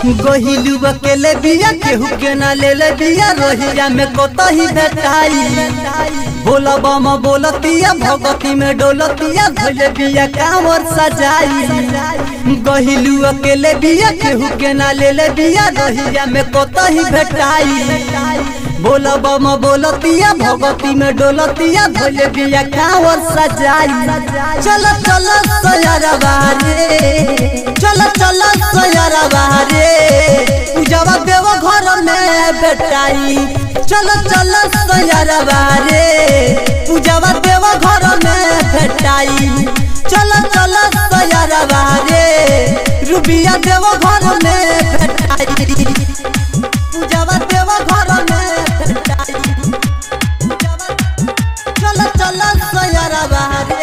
गोहिलू अकेले बिया केहू के ना ले ले बिया रोहिया में कोतही भेटाई बोला बम बोलतिया भगती में डोलतिया धोले बिया कांवर सजाई गोहिलू अकेले बिया केहू के ना ले ले बिया रोहिया में कोतही भेटाई बोला बम बोलतिया भगती में डोलतिया धोले बिया कांवर सजाई चल चल सयारा बारे चल चल सयारा बारे पूजावा देव घर में बेटाई चल चल सयारा बारे पूजावा देव घर में भेटाई चल चल सयारा बारे रुबिया देव घर में भेटाई पूजावा देव घर में भेटाई चल चल सयारा बारे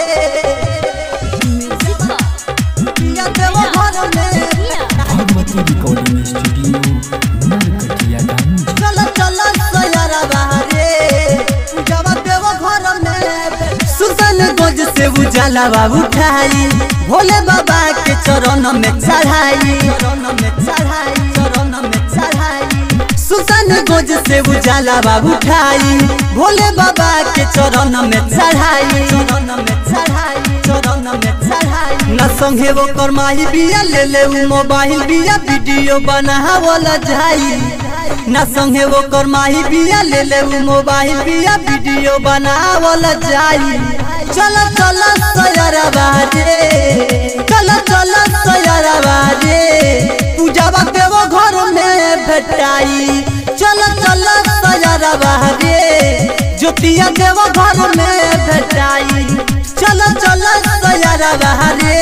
रुबिया देव घर में भगवती रिकॉर्डिंग स्टूडियो नरकटियागंज चल चल सयारा बारे पूजावा देव घर में सुल्तान गंज से उजाला बाबू उठाई भोले बाबा के चरण में चढ़ाई चरण में चढ़ाई चरण में चढ़ाई सुल्तान गंज से उजाला बाबू उठाई भोले बाबा के चरण में चढ़ाई चरण में चढ़ाई चरण में चढ़ाई न संगे वो करमाही बिया ले ले उ मोबाइल बिया वीडियो बनावल जाई न संगे वो करमाही बिया ले ले उ मोबाइल बिया वीडियो बनावल जाई चल चल सयारा बाजे चल चल सयारा बाजे पूजावा देव घर में भेटाई चल चल सयारा बाजे ज्योतिया देव घर में भेटाई चल चल सयारा बाजे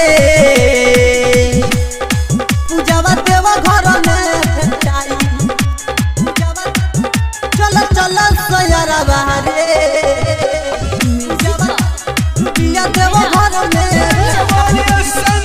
पूजावा देव घर में भेटाई चल चल सयारा बाजे पिया देव घर में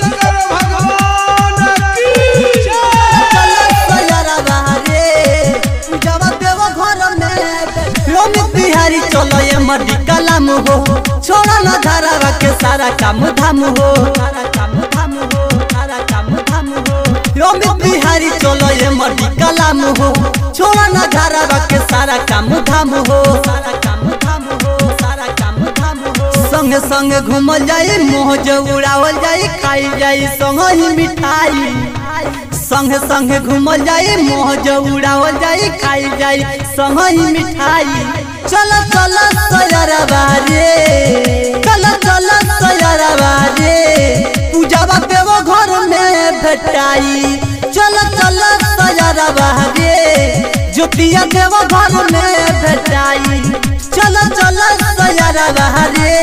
चल सयारा बाजे पूजावा देव घर में रोमित बिहारी चलो ये मडी कलाम हो छोड़ा ना धारावा के सारा काम धाम हो सारा काम धाम हो सारा काम धाम हो रोमित बिहारी चलो ये मडी कलाम हो छोड़ा ना धारावा के सारा काम धाम हो सारा काम धाम हो सारा काम धाम हो संग संग घूमल जाई मोज उड़ावल जाई खाई जाई संग ही मिठाई संग संग घूमल जाई मोज उड़ावल जाई खाई जाई संग ही मिठाई चल चल सयारा बारे चल चल सयारा बारे पूजावा देव घर में भेटाई चल चल सयारा बारे ज्योतिया देव घर में भेटाई चल चल सयारा बारे